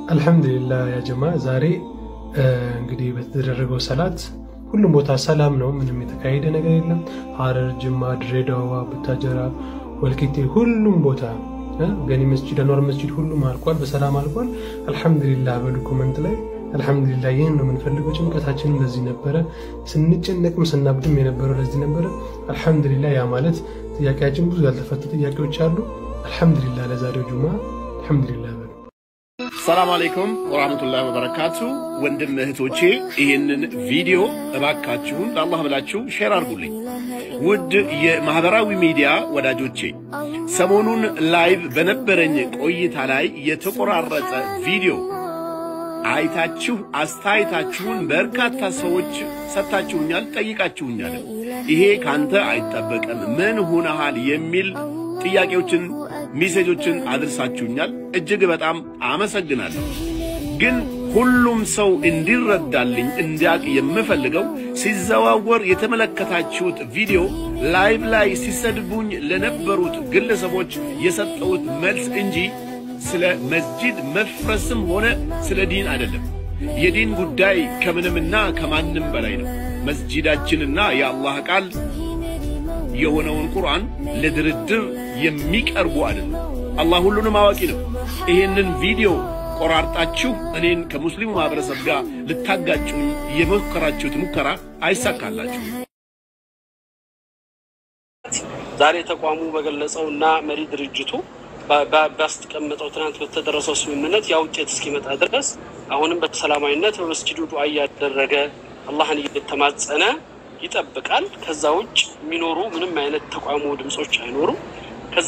አልሐምዱሊላህ ያ ጀማ ዛሬ እንግዲህ በተደረገው ሰላት ሁሉም ቦታ ሰላም ነው። ምንም የተካሄደ ነገር የለም። ሀረር፣ ጅማ፣ ድሬዳዋ፣ ቡታጀራ፣ ወልቂጤ ሁሉም ቦታ ገኒ መስጂድ፣ አኗር መስጂድ ሁሉም አልቋል፣ በሰላም አልቋል። አልሐምዱሊላህ በሉ ኮመንት ላይ አልሐምዱሊላህ። ይህን ነው የምንፈልገው። ጭንቀታችንም ለዚህ ነበረ፣ ስንጨነቅም ስናብድም የነበረው ለዚህ ነበረ። አልሐምዱሊላህ ያ ማለት ጥያቄያችን ብዙ ያልተፈቱ ጥያቄዎች አሉ። አልሐምዱሊላህ ለዛሬው ጁማ አልሐምዱሊላህ በሉ። ሰላም አለይኩም ወራህመቱላሂ ወበረካቱ። ወንድም እህቶቼ ይህንን ቪዲዮ እባካችሁን ለአላህ ብላችሁ ሼር አድርጉልኝ። ውድ የማህበራዊ ሚዲያ ወዳጆቼ ሰሞኑን ላይቭ በነበረኝ ቆይታ ላይ የተቆራረጠ ቪዲዮ አይታችሁ አስተያየታችሁን በርካታ ሰዎች ሰጥታችሁኛል፣ ጠይቃችሁኛል። ይሄ ካንተ አይጠበቅም ምን ሆነሃል የሚል ጥያቄዎችን ሜሴጆችን አድርሳችሁኛል። እጅግ በጣም አመሰግናለሁ። ግን ሁሉም ሰው እንዲረዳልኝ እንዲያቅ የምፈልገው ሲዘዋወር የተመለከታችሁት ቪዲዮ ላይቭ ላይ ሲሰድቡኝ ለነበሩት ግለሰቦች የሰጠሁት መልስ እንጂ ስለ መስጂድ መፍረስም ሆነ ስለ ዲን አይደለም። የዲን ጉዳይ ከምንምና ከማንም በላይ ነው። መስጂዳችንና የአላህ ቃል የሆነውን ቁርአን ለድርድር የሚቀርቡ አይደለም። አላህ ሁሉንም አዋቂ ነው። ይሄንን ቪዲዮ ቆራርጣችሁ እኔን ከሙስሊሙ ማህበረሰብ ጋር ልታጋጩኝ የሞከራችሁት ሙከራ አይሳካላችሁ። ዛሬ ተቋሙ በገለጸው እና መሪ ድርጅቱ ባስቀመጠው ትናንት በተደረሰው ስምምነት ያ ውጤት እስኪመጣ ድረስ አሁንም በሰላማዊነት በመስጂዱ ዱዓ እያደረገ አላህን እየተማጸነ ይጠብቃል። ከዛ ውጭ የሚኖሩ ምንም አይነት ተቋሙ ድምፆች አይኖሩም። ከዛ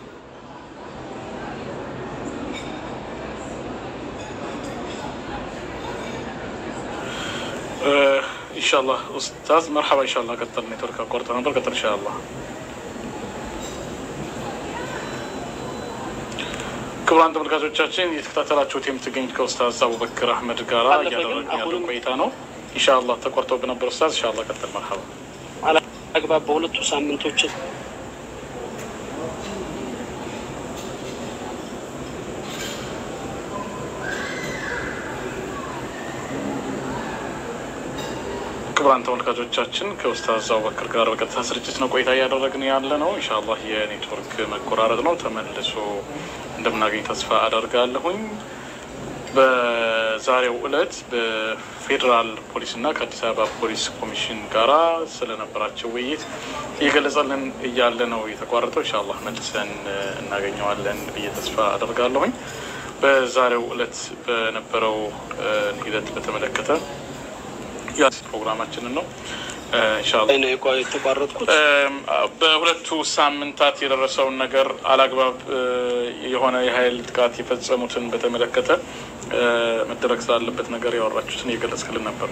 ኢንሻአላህ ኡስታዝ መርሐባ። ኢንሻአላህ ቀጥል። ኔትወርክ አቋርጠ ነበር። ቀጥል ኢንሻአላህ። ክቡራን ተመልካቾቻችን እየተከታተላችሁት የምትገኙት ከኡስታዝ አቡበክር አህመድ ጋራ እያደረግን ያለው ቆይታ ነው። ኢንሻአላህ ተቆርጦ በነበር ኡስታዝ ኢንሻአላህ ቀጥል። መርሐባ። አግባብ በሁለቱ ሳምንቶች ክቡራን ተመልካቾቻችን ከኡስታዝ አቡበክር ጋር በቀጥታ ስርጭት ነው ቆይታ እያደረግን ያለ ነው። ኢንሻአላህ የኔትወርክ መቆራረጥ ነው። ተመልሶ እንደምናገኝ ተስፋ አደርጋለሁኝ። በዛሬው ዕለት በፌዴራል ፖሊስና ከአዲስ አበባ ፖሊስ ኮሚሽን ጋራ ስለነበራቸው ውይይት እየገለጸልን እያለ ነው የተቋረጠው። ኢንሻአላህ መልሰን እናገኘዋለን ብዬ ተስፋ አደርጋለሁኝ። በዛሬው ዕለት በነበረው ሂደት በተመለከተ ፕሮግራማችንን ነው ኢንሻአላህ የተቋረጥኩት በሁለቱ ሳምንታት የደረሰውን ነገር አላግባብ የሆነ የኃይል ጥቃት የፈጸሙትን በተመለከተ መደረግ ስላለበት ነገር ያወራችሁትን እየገለጽክልን ነበር።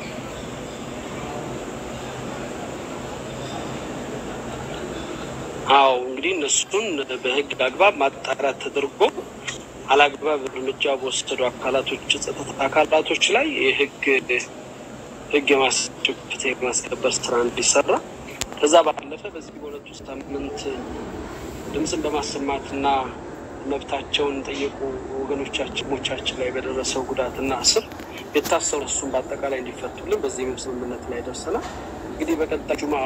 አዎ እንግዲህ እነሱን በህግ አግባብ ማጣራት ተደርጎ አላግባብ እርምጃ በወሰዱ አካላቶች ጸጥታ አካላቶች ላይ የህግ ህግ የማስጨፍት የማስከበር ስራ እንዲሰራ ከዛ ባለፈ በዚህ በሁለቱ ሳምንት ድምፅን በማሰማትና መብታቸውን ጠየቁ ወገኖቻችን ሞቻችን ላይ በደረሰው ጉዳትና እስር የታሰሩ እሱን በአጠቃላይ እንዲፈቱልን በዚህ ስምምነት ላይ ደርሰናል። እንግዲህ በቀጣይ ጁማ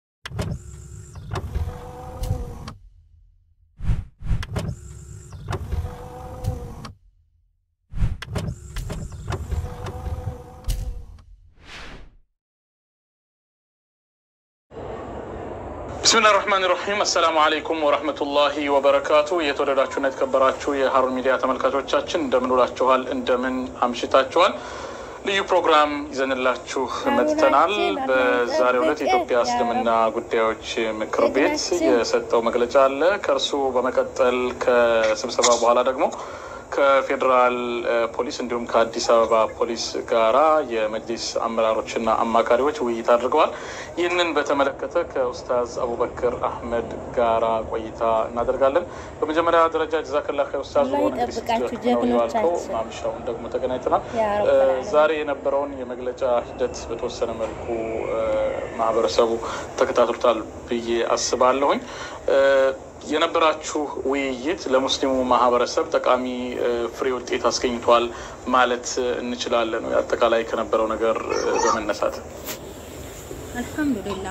ብስሚላህ ራህማን ራሒም አሰላሙ አለይኩም ወረህመቱላሂ ወበረካቱ። የተወደዳችሁና የተከበራችሁ የሀሩን ሚዲያ ተመልካቾቻችን እንደምን ውላችኋል? እንደምን አምሽታችኋል? ልዩ ፕሮግራም ይዘንላችሁ መጥተናል። በዛሬው ዕለት የኢትዮጵያ እስልምና ጉዳዮች ምክር ቤት የሰጠው መግለጫ አለ። ከእርሱ በመቀጠል ከስብሰባ በኋላ ደግሞ ከፌዴራል ፖሊስ እንዲሁም ከአዲስ አበባ ፖሊስ ጋራ የመጅሊስ አመራሮችና አማካሪዎች ውይይት አድርገዋል። ይህንን በተመለከተ ከኡስታዝ አቡበክር አህመድ ጋራ ቆይታ እናደርጋለን። በመጀመሪያ ደረጃ ጀዛከላ ኡስታዝ ሆነ ያልከው ማምሻውን ደግሞ ተገናኝተናል። ዛሬ የነበረውን የመግለጫ ሂደት በተወሰነ መልኩ ማህበረሰቡ ተከታትሎታል ብዬ አስባለሁኝ። የነበራችሁ ውይይት ለሙስሊሙ ማህበረሰብ ጠቃሚ ፍሬ ውጤት አስገኝቷል ማለት እንችላለን? አጠቃላይ ከነበረው ነገር በመነሳት አልሐምዱሊላህ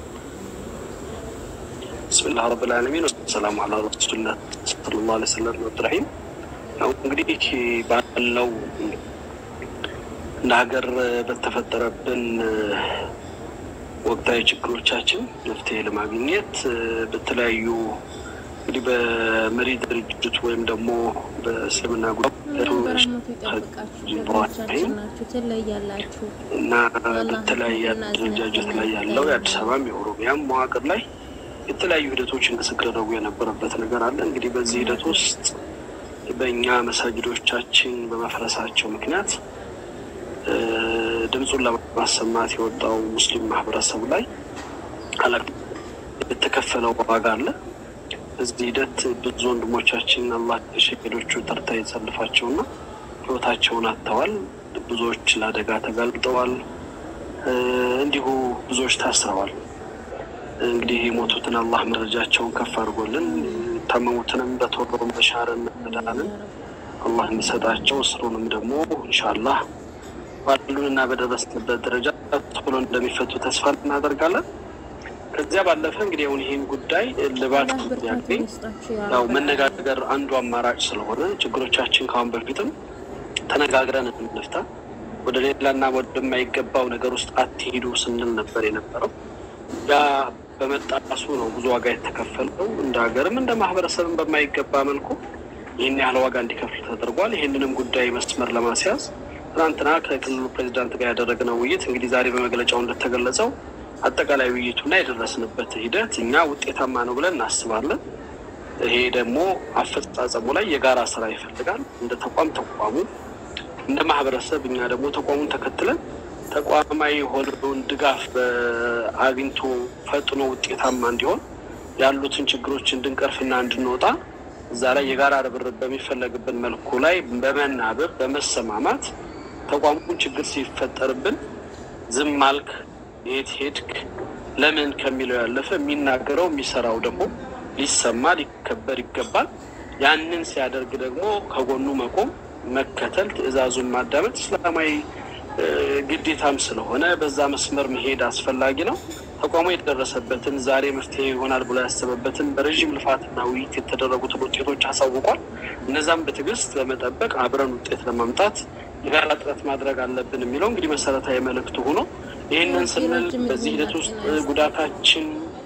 ብስሚላህ ረብል ዓለሚን ወሰላሙ አላ ረሱሊላህ ሰለላሁ ዐለይሂ ወሰለም አብዱራሂም። ያው እንግዲህ ባለው እንደ ሀገር በተፈጠረብን ወቅታዊ ችግሮቻችን መፍትሄ ለማግኘት በተለያዩ እንግዲህ በመሪ ድርጅት ወይም ደግሞ በእስልምና በረህመቱ ይጠብቃችሁ። ጀግኖቻችን ናችሁ፣ ትለያላችሁ። እና በተለያየ አደረጃጀት ላይ ያለው የአዲስ አበባም የኦሮሚያም መዋቅር ላይ የተለያዩ ሂደቶች እንቅስቃሴ የነበረበት ነገር አለ። እንግዲህ በዚህ ሂደት ውስጥ በእኛ መሳጅዶቻችን በመፍረሳቸው ምክንያት ድምፁን ለማሰማት የወጣው ሙስሊም ማህበረሰብ ላይ የተከፈለው ዋጋ አለ። በዚህ ሂደት ብዙ ወንድሞቻችን አላህ የሸሄዶቹ ተርታ የተሰልፋቸውና ህይወታቸውን አጥተዋል። ብዙዎች ለአደጋ ተጋልጠዋል። እንዲሁ ብዙዎች ታስረዋል። እንግዲህ የሞቱትን አላህ መረጃቸውን ከፍ አድርጎልን የታመሙትንም በቶሎ መሻርን መዳንን አላህ እንዲሰጣቸው እስሩንም ደግሞ ኢንሻአላህ ባሉንና በደረስንበት ደረጃ ቶሎ እንደሚፈቱ ተስፋ እናደርጋለን። ከዚያ ባለፈ እንግዲህ አሁን ይህን ጉዳይ ልባት ያገኝ ያው መነጋገር አንዱ አማራጭ ስለሆነ ችግሮቻችን ከአሁን በፊትም ተነጋግረን እንፍታ፣ ወደ ሌላና ወደማይገባው ነገር ውስጥ አትሄዱ ስንል ነበር የነበረው። ያ በመጣሱ ነው ብዙ ዋጋ የተከፈለው። እንደ ሀገርም እንደ ማህበረሰብም በማይገባ መልኩ ይህን ያህል ዋጋ እንዲከፍል ተደርጓል። ይህንንም ጉዳይ መስመር ለማስያዝ ትናንትና ከክልሉ ፕሬዚዳንት ጋር ያደረግነው ውይይት እንግዲህ ዛሬ በመግለጫው እንደተገለጸው አጠቃላይ ውይይቱና የደረስንበት ሂደት እኛ ውጤታማ ነው ብለን እናስባለን። ይሄ ደግሞ አፈጻጸሙ ላይ የጋራ ስራ ይፈልጋል። እንደ ተቋም ተቋሙ፣ እንደ ማህበረሰብ እኛ ደግሞ ተቋሙን ተከትለን ተቋማዊ የሆነውን ድጋፍ አግኝቶ ፈጥኖ ውጤታማ እንዲሆን ያሉትን ችግሮች እንድንቀርፍና እንድንወጣ እዛ ላይ የጋራ ርብርብ በሚፈለግብን መልኩ ላይ በመናበብ በመሰማማት ተቋሙን ችግር ሲፈጠርብን ዝም አልክ፣ የት ሄድክ፣ ለምን ከሚለው ያለፈ የሚናገረው የሚሰራው ደግሞ ሊሰማ ሊከበር ይገባል። ያንን ሲያደርግ ደግሞ ከጎኑ መቆም፣ መከተል፣ ትዕዛዙን ማዳመጥ እስላማዊ ግዴታም ስለሆነ በዛ መስመር መሄድ አስፈላጊ ነው። ተቋሙ የደረሰበትን ዛሬ መፍትሄ ይሆናል ብሎ ያሰበበትን በረዥም ልፋትና ውይይት የተደረጉትን ውጤቶች አሳውቋል። እነዛም በትዕግስት በመጠበቅ አብረን ውጤት ለማምጣት የጋራ ጥረት ማድረግ አለብን የሚለው እንግዲህ መሰረታዊ መልእክቱ ሆኖ ይህንን ስንል በዚህ ሂደት ውስጥ ጉዳታችን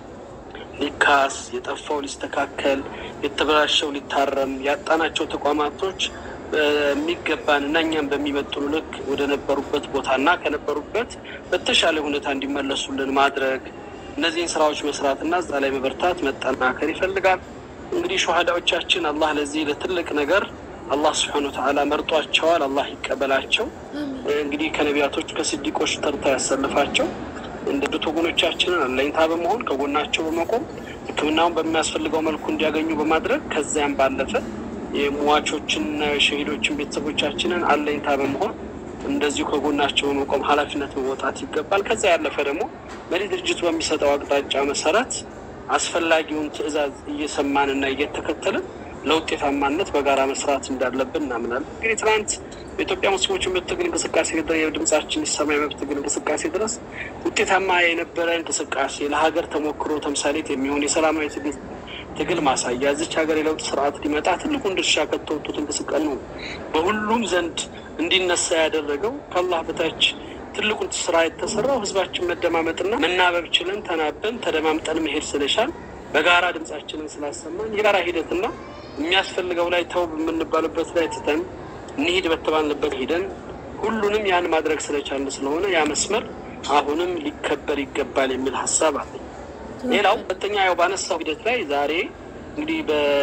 ሊካስ፣ የጠፋው ሊስተካከል፣ የተበላሸው ሊታረም፣ ያጣናቸው ተቋማቶች በሚገባን እና እኛም በሚመጥኑ ልክ ወደ ነበሩበት ቦታ እና ከነበሩበት በተሻለ ሁኔታ እንዲመለሱልን ማድረግ እነዚህን ስራዎች መስራትና እዛ ላይ መበርታት መጠናከር ይፈልጋል። እንግዲህ ሸሃዳዎቻችን አላህ ለዚህ ለትልቅ ነገር አላህ ስብሐነ ወተዓላ መርጧቸዋል። አላህ ይቀበላቸው። እንግዲህ ከነቢያቶች ከስዲቆች ተርታ ያሰልፋቸው። እንደ ዱት ወገኖቻችንን አለኝታ በመሆን ከጎናቸው በመቆም ሕክምናውን በሚያስፈልገው መልኩ እንዲያገኙ በማድረግ ከዚያም ባለፈ የሟቾችንና የሸሂዶችን ቤተሰቦቻችንን አለኝታ በመሆን እንደዚሁ ከጎናቸው በመቆም ኃላፊነት መወጣት ይገባል። ከዚያ ያለፈ ደግሞ መሪ ድርጅቱ በሚሰጠው አቅጣጫ መሰረት አስፈላጊውን ትዕዛዝ እየሰማንና እየተከተልን ለውጤታማነት በጋራ መስራት እንዳለብን እናምናለን። እንግዲህ ትናንት በኢትዮጵያ ሙስሊሞች የመብት ትግል እንቅስቃሴ የድምጻችን ይሰማ የመብት ትግል እንቅስቃሴ ድረስ ውጤታማ የነበረ እንቅስቃሴ ለሀገር ተሞክሮ ተምሳሌት የሚሆን የሰላማዊ ትግል ትግል ማሳያ እዚች ሀገር የለውጥ ስርዓት ሊመጣ ትልቁን ድርሻ ከተወጡት እንቅስቃሴ ነው። በሁሉም ዘንድ እንዲነሳ ያደረገው ከአላህ በታች ትልቁን ስራ የተሰራው ህዝባችን መደማመጥና መናበብ ችለን ተናበን ተደማምጠን መሄድ ስለሻል በጋራ ድምጻችንን ስላሰማን የጋራ ሂደትና የሚያስፈልገው ላይ ተው በምንባልበት ላይ ትተን እንሂድ በተባልንበት ሂደን ሁሉንም ያን ማድረግ ስለቻልን ስለሆነ ያ መስመር አሁንም ሊከበር ይገባል የሚል ሀሳብ አለኝ። ሌላው ሁለተኛ ያው ባነሳው ሂደት ላይ ዛሬ እንግዲህ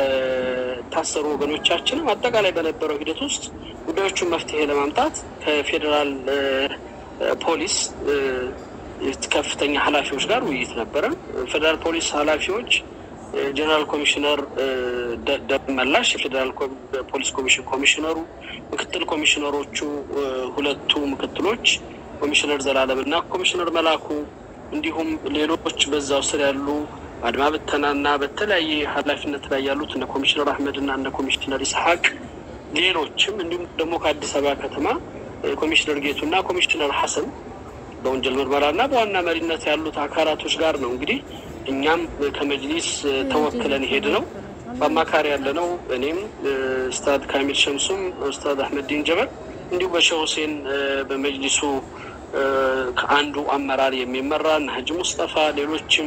በታሰሩ ወገኖቻችንም አጠቃላይ በነበረው ሂደት ውስጥ ጉዳዮቹን መፍትሄ ለማምጣት ከፌዴራል ፖሊስ ከፍተኛ ኃላፊዎች ጋር ውይይት ነበረ። ፌዴራል ፖሊስ ኃላፊዎች ጀነራል ኮሚሽነር ደመላሽ፣ የፌዴራል ፖሊስ ኮሚሽን ኮሚሽነሩ፣ ምክትል ኮሚሽነሮቹ ሁለቱ ምክትሎች ኮሚሽነር ዘላለም እና ኮሚሽነር መላኩ እንዲሁም ሌሎች በዛው ስር ያሉ አድማ ብተናና በተለያየ ኃላፊነት ላይ ያሉት እነ ኮሚሽነር አህመድ እና እነ ኮሚሽነር ኢስሐቅ ሌሎችም እንዲሁም ደግሞ ከአዲስ አበባ ከተማ ኮሚሽነር ጌቱና ኮሚሽነር ሐሰን በወንጀል ምርመራና በዋና መሪነት ያሉት አካላቶች ጋር ነው እንግዲህ እኛም ከመጅሊስ ተወክለን ሄድ ነው በአማካሪ ያለ ነው። እኔም ኡስታዝ ካሚል ሸምሱም ኡስታዝ አህመድዲን ጀበል እንዲሁም በሸህ ሁሴን በመጅሊሱ ከአንዱ አመራር የሚመራ እነ ሀጂ ሙስጠፋ ሌሎችም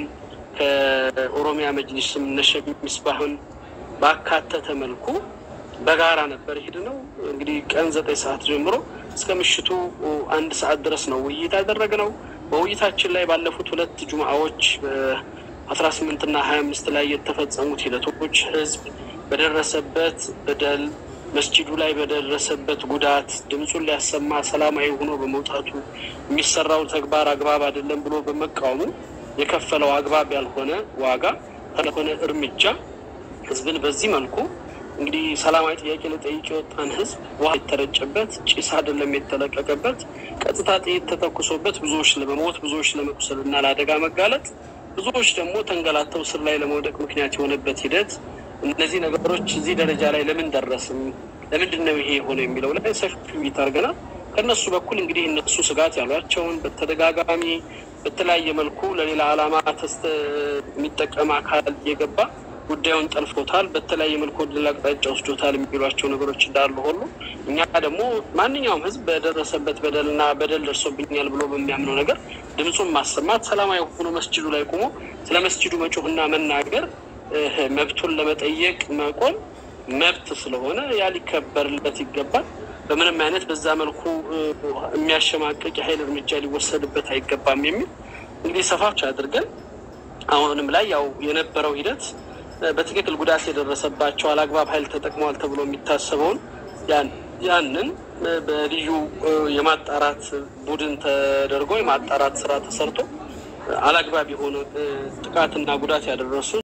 ከኦሮሚያ መጅሊስም እነ ሼክ ሚስባህን ባካተተ መልኩ በጋራ ነበር ሄድ ነው። እንግዲህ ቀን ዘጠኝ ሰዓት ጀምሮ እስከ ምሽቱ አንድ ሰዓት ድረስ ነው ውይይት ያደረግነው። በውይይታችን ላይ ባለፉት ሁለት ጁምአዎች አስራ ስምንት እና ሀያ አምስት ላይ የተፈጸሙት ሂደቶች ህዝብ በደረሰበት በደል መስጂዱ ላይ በደረሰበት ጉዳት ድምፁን ሊያሰማ ሰላማዊ ሆኖ በመውጣቱ የሚሰራው ተግባር አግባብ አይደለም ብሎ በመቃወሙ የከፈለው አግባብ ያልሆነ ዋጋ ያልሆነ እርምጃ ህዝብን በዚህ መልኩ እንግዲህ ሰላማዊ ጥያቄ ለጠይቅ የወጣን ህዝብ ውሃ የተረጨበት ጭስ አይደለም የተለቀቀበት ቀጥታ ጥይት ተተኩሶበት ብዙዎች ለመሞት ብዙዎች ለመቁሰል እና ለአደጋ መጋለጥ ብዙዎች ደግሞ ተንገላተው ስር ላይ ለመውደቅ ምክንያት የሆነበት ሂደት እነዚህ ነገሮች እዚህ ደረጃ ላይ ለምን ደረስም፣ ለምንድን ነው ይሄ የሆነ የሚለው ላይ ሰፊ ውይይት አድርገናል። ከእነሱ በኩል እንግዲህ እነሱ ስጋት ያሏቸውን በተደጋጋሚ በተለያየ መልኩ ለሌላ ዓላማ ተስተ የሚጠቀም አካል እየገባ ጉዳዩን ጠልፎታል፣ በተለያየ መልኩ ወደ ሌላ አቅጣጫ ወስዶታል የሚሏቸው ነገሮች እንዳሉ ሁሉ እኛ ደግሞ ማንኛውም ህዝብ በደረሰበት በደልና በደል ደርሶብኛል ብሎ በሚያምነው ነገር ድምፁን ማሰማት ሰላማዊ ሆኖ መስጅዱ ላይ ቆሞ ስለ መስጅዱ መጮህና መናገር መብቱን ለመጠየቅ መቆም መብት ስለሆነ ያ ሊከበርለት ይገባል። በምንም አይነት በዛ መልኩ የሚያሸማቅቅ የኃይል እርምጃ ሊወሰድበት አይገባም የሚል እንግዲህ ሰፋች አድርገን አሁንም ላይ ያው የነበረው ሂደት በትክክል ጉዳት የደረሰባቸው አላግባብ ኃይል ተጠቅመዋል ተብሎ የሚታሰበውን ያንን በልዩ የማጣራት ቡድን ተደርጎ የማጣራት ስራ ተሰርቶ አላግባብ የሆነ ጥቃትና ጉዳት ያደረሱ